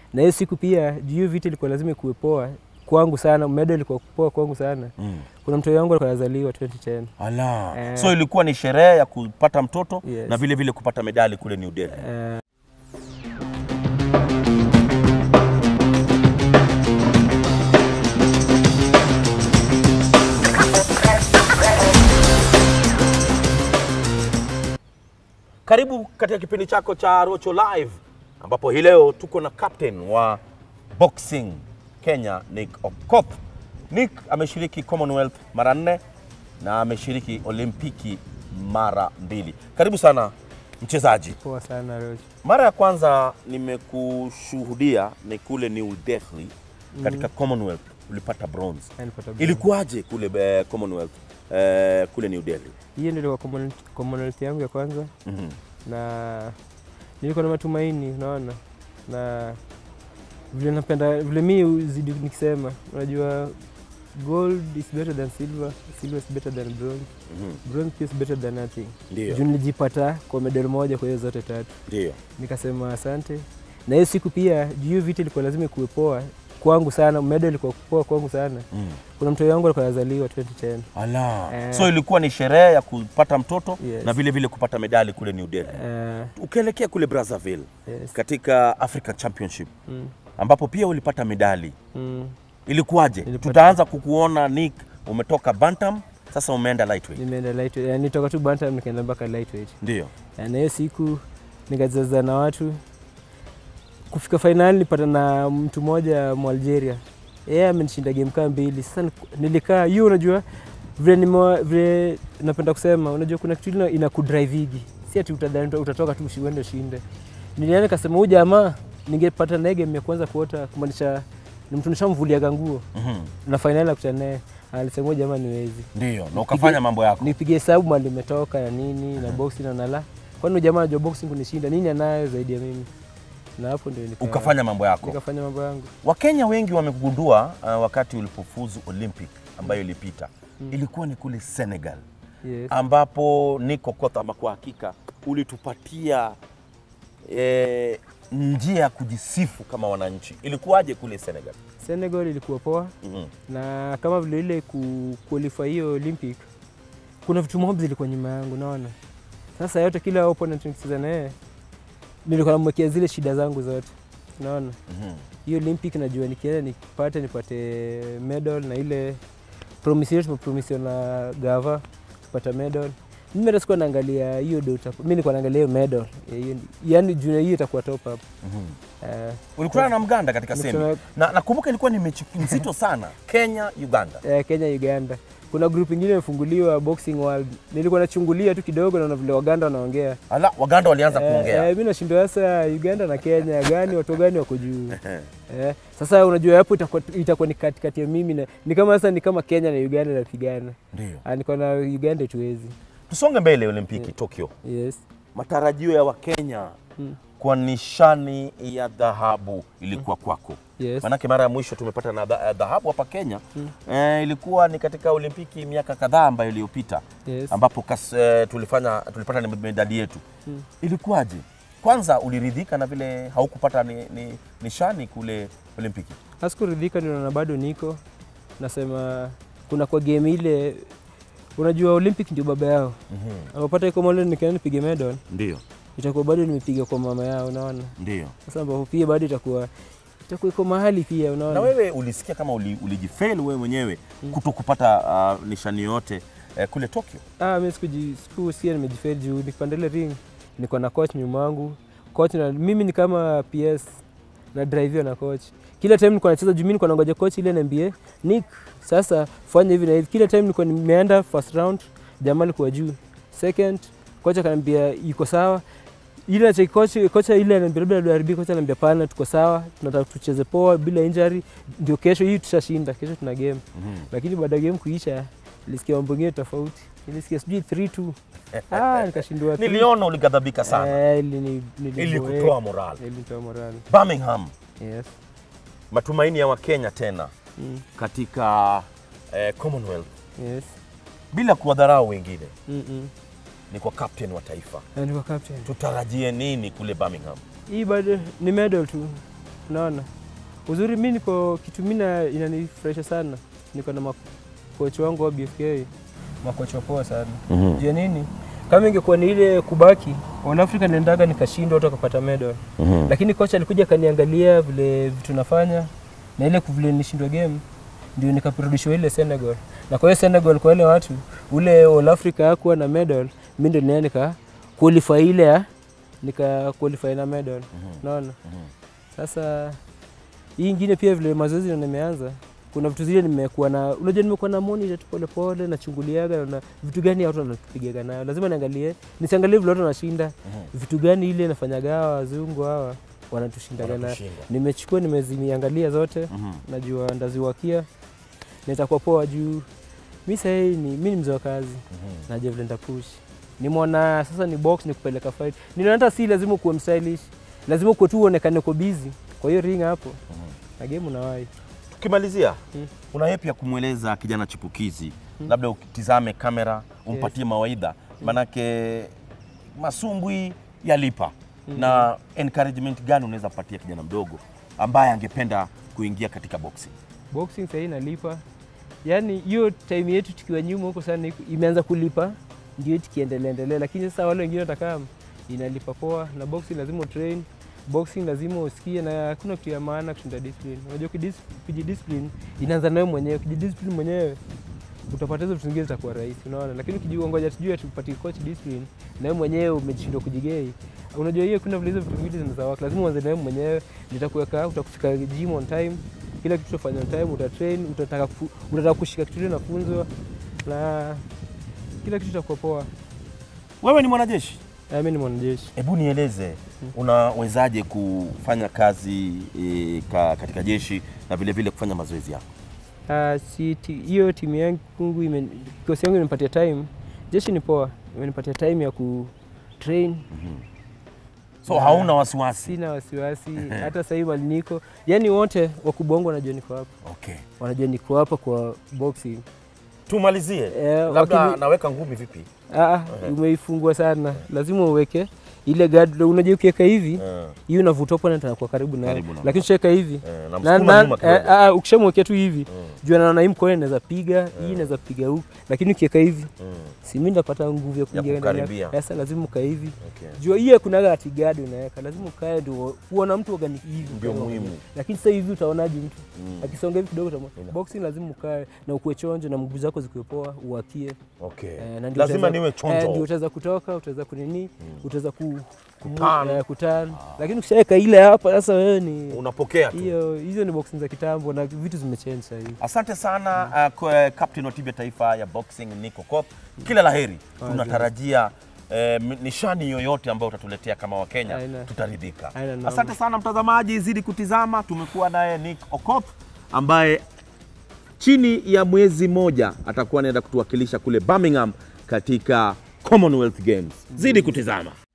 na hiyo siku pia juu hiyo vita ilikuwa lazima ikuwe poa kwangu sana, medal ilikuwa poa kwangu sana. Mm. Kuna mtoto wangu alikuwa anazaliwa 2010 Ala. Eh. So ilikuwa ni sherehe ya kupata mtoto Yes. na vile vile kupata medali kule New Delhi. Eh, Karibu katika kipindi chako cha Rocho Live ambapo hii leo tuko na captain wa boxing Kenya Nick Okoth. Nick ameshiriki Commonwealth mara nne na ameshiriki Olimpiki mara mbili. Karibu sana mchezaji. poa sana Roach. Mara ya kwanza nimekushuhudia ni kule New Delhi katika Commonwealth ulipata bronze. Nilipata bronze. Ilikuwaje kule eh, Commonwealth eh, kule New Delhi? hiyo ndio ilikuwa commonality- commonality yangu ya kwanza Mhm. na nilikuwa na matumaini unaona na vile napenda vile mi uzidi nikisema unajua gold is better than silver silver is better than bronze Mhm. bronze is better than nothing Ndio. juu nilijipata kwa medal moja kwa hiyo zote tatu Ndio. nikasema asante na hiyo siku pia juu hiyo vita ilikuwa lazima ikuwe poa kwangu sana medal ilikuwa poa kwangu sana Mm. kuna mtoto wangu alikuwa anazaliwa 2010 Ala. Eh. So ilikuwa ni sherehe ya kupata mtoto Yes. na vile vile kupata medali kule New Delhi. Eh, Ukielekea kule Brazzaville yes. katika African Championship Mm, ambapo pia ulipata medali. mm. Ilikuwaje? Nilipata- Tutaanza kukuona Nick, umetoka bantam, sasa umeenda lightweight. nimeenda lightweight yani nitoka tu bantam nikaenda mpaka lightweight Ndio. na hiyo siku nikazaza na watu kufika fainali nipata na mtu mmoja mwalgeria yeye amenishinda game kaa mbili sasa niku- nilikaa hiyo unajua vile nimewa- vile napenda kusema unajua kuna kitu ile inakudrivigi si ati utadhani utatoka tu ushi- uende ushinde nilienda nikasema huyu jamaa ningepata naye game ya kwanza kuota kumaanisha ni mtu nishamvuliaga nguo Mhm. na fainali nakutana naye alisema huyu jamaa niwezi Ndio. Na ukafanya mambo yako. nipige hesabu mali imetoka na nini na boxing na nala kwani huyu jamaa anajua boxing kunishinda nini anayo zaidi ya mimi na hapo ndio nika, Ukafanya mambo yako. nikafanya mambo yangu Wakenya wengi wamekugundua uh, wakati ulipofuzu Olympic ambayo ilipita. Ilikuwa ni kule Senegal. yes. ambapo niko kota ama kwa hakika ulitupatia eh, njia ya kujisifu kama wananchi. Ilikuwaje kule Senegal? Senegal ilikuwa poa Mhm. na kama vile ile ku qualify hiyo Olympic kuna vitu mob zilikuwa nyuma yangu naona sasa yote kila opponent nikicheza naye nilikuwa namwekea zile shida zangu zote naona Mhm. hiyo Olympic najua nikienda nipate nipate medal na ile promise yetu tumepromisiwa na gava tupata medal. Mimi hata sikuwa naangalia hiyo do mimi nilikuwa naangalia hiyo medal Ya hiyo- yaani juu ya hiyo itakuwa top up. Mhm. Eh, Ulikutana na Mganda katika semi Nilikutana- na nakumbuka ilikuwa ni mechi nzito sana, Kenya Uganda. eh, Kenya Uganda. Kuna group ingine imefunguliwa Boxing World. Nilikuwa nachungulia tu kidogo naona vile Waganda wanaongea. Ala, Waganda walianza Eh, kuongea. eh, mimi nashindwa sasa Uganda na Kenya gani watu gani wako juu. Eh, sasa unajua hapo itakuwa itakuwa ni katikati ya mimi na ni kama sasa ni kama Kenya na Uganda napigana. Ndio. Ah, niko na Uganda tuwezi. Tusonge mbele Olimpiki Tokyo. Yes. Matarajio ya Wakenya Mm. kwa nishani ya dhahabu ilikuwa kwako. Yes. Manake mara ya mwisho tumepata na dha- dhahabu hapa Kenya eh, ilikuwa ni katika Olimpiki miaka kadhaa ambayo iliyopita Yes. ambapo kas, eh, tulifanya tulipata ni medali yetu. Mm. Ilikuwaje? Kwanza uliridhika na vile haukupata ni, ni, nishani kule Olimpiki? Hasikuridhika ndio na bado niko nasema kuna kwa game ile unajua Olympic ndio baba yao. Amepata iko mole nikaenda nipige medal Ndio, itakuwa bado nimepiga kwa mama yao unaona. ndio. Sasa ambapo pia bado itakuwa itakuwa iko mahali pia unaona. Na wewe ulisikia kama uli, ulijifail wewe mwenyewe kuto kupata uh, nishani yote eh, kule Tokyo? Ah, mimi sikuji sikusikia nimejifeel juu nikipanda ile ring niko na coach nyuma yangu. Coach na mimi ni kama PS na drive na coach. Kila time nilikuwa nacheza juu mimi nilikuwa nangoja coach ile niambie, Nick, sasa fanya hivi na hivi. Kila time nilikuwa nimeenda first round, jamaa alikuwa juu. Second, coach akaniambia iko sawa. Ile na check coach coach ile ananiambia labda WRB coach ananiambia pana tuko sawa, tunataka tucheze poa bila injury. Ndio kesho hii tutashinda, kesho tuna game. Lakini baada ya game kuisha nilisikia mambo mengine tofauti. Nilisikia sijui 3-2. Ah, nikashindwa. three. Niliona ulighadhabika sana. Eh, ilini- niliboeka. Ilikutoa moral. Ilinitoa morali. Birmingham, Yes. matumaini ya Wakenya tena Mm. katika eh, Commonwealth Yes. bila kuwadharau wengine, Mm -mm. ni kwa captain wa taifa. Na niko captain. Tutarajie nini kule Birmingham? Hii bado ni medal tu. unaona uzuri mi niko kitu mi na- inanifurahisha sana niko na makocha wangu wa BFK makocha poa sana Mhm. jua nini kama ingekuwa ni ile kubaki All Africa nendaga nikashindwa hata kupata medal Mhm. lakini kocha alikuja akaniangalia vile vitu nafanya na ile vile nilishindwa game ndio nikarudishwa ile Senegal na kwa hiyo Senegal kwa wale watu ule All Africa hakuwa na medal mi ndio ninaenda nika qualify ile ya nika qualify na medal unaona sasa hii ingine pia vile mazoezi na nimeanza kuna vitu zile nimekuwa na unajua nimekuwa na monitor tu pole pole nachunguliaga na vitu gani watu wanatupigaga nayo lazima niangalie nisiangalie vile watu wanashinda vitu gani ile nafanyaga hawa wazungu hawa wanatushindaga nayo Wanatushinda. nimechukua nimezimiangalia zote Mhm. najua ndaziwakia nitakuwa poa juu mi sahii ni mi ni mzee wa kazi najua vile nitapush nimeona sasa ni box ni kupeleka fight ninaona hata si lazima ukuwe mstylish lazima ukuwe tu uonekane uko busy kwa hiyo ring hapo na game unawahi Tukimalizia, Mm. una yepi ya kumweleza kijana chipukizi, labda ukitizame kamera umpatie mawaidha, manake masumbwi yalipa na encouragement gani unaweza patia kijana mdogo ambaye angependa kuingia katika boxing? boxing sahii inalipa yaani hiyo time yetu tukiwa nyuma huko sana iko- imeanza kulipa ndio tukiendelea endelea lakini sasa wale wengine watakaa inalipa poa na boxing lazima utrain boxing lazima usikie na hakuna kitu ya maana kushinda discipline unajua kudis- kujidiscipline inaanza nawe mwenyewe kujidiscipline mwenyewe utapata hizo vitu zingine zitakuwa rahisi unaona lakini ukijua ngoja tujue tupatie coach discipline na wewe mwenyewe umeshindwa kujigei unajua hiyo kuna vile hizo vitu viwili zinaweza work lazima uanze na wewe mwenyewe nitakuweka utakufika gym on time kila kitu utafanya on time utatrain utataka kufu- utataka kushika kitu ile nafunzwa na kila kitu itakuwa poa Wewe ni mwanajeshi, Ah, mimi ni mwanajeshi hebu nieleze unawezaje kufanya kazi e, ka, katika jeshi na vile vile kufanya mazoezi yako? Ah, si ti- hiyo timu yangu ime- kikosi yangu imenipatia time jeshi ni poa imenipatia time ya ku train So Na- hauna wasiwasi? sina wasiwasi hata sahii mali niko yani wote wakubwa wangu wanajua niko hapa Okay. wanajua niko hapa kwa boxing Tumalizie, Eh, labda wakini- naweka ngumi vipi? Ah, umeifungua sana lazima uweke ile guard unajua ukiweka hivi Eh, hiyo unavuta opponent anakuwa karibu nayo Karibu na- lakini ukiweka hivi eh, na- namsukuma na- nyuma eh, kidogo. ah, ukishamwekea tu hivi Mm, jua naona hii mkono inaweza piga hii inaweza piga huku lakini ukiweka hivi mm, si mimi ndapata nguvu ya kuingia ndani yako. kukaribia. sasa lazima ukae hivi okay. jua hiyo kunaga ati guard unaweka lazima ukae ndio kuona mtu organi hivi Ndio ukae muhimu. organic. lakini sasa hivi utaonaje mtu Mm, akisonga hivi kidogo utama- Ina- boxing lazima ukae na ukuwe chonjo na mguu zako zikiwe poa uwakie okay. Eh, na ndio Lazima utaweza- niwe eh, chonjo. ndio utaweza kutoka utaweza kunini utaweza ku Kuturn. eh, kuturn. lakini ukishaweka ile hapa sasa wewe ni Unapokea tu. hiyo hizo ni boxing za kitambo na vitu zimechange sasa hivi Asante sana uh, kwa captain wa timu ya taifa ya boxing Nico Kopp. Kila laheri. Tunatarajia eh, m- nishani yoyote ambayo utatuletea kama Wakenya Aina. tutaridhika. Aina, naam. Asante sana mtazamaji, zidi kutizama. Tumekuwa naye Nick Okop ambaye chini ya mwezi moja atakuwa anaenda kutuwakilisha kule Birmingham katika Commonwealth Games. Zidi kutizama.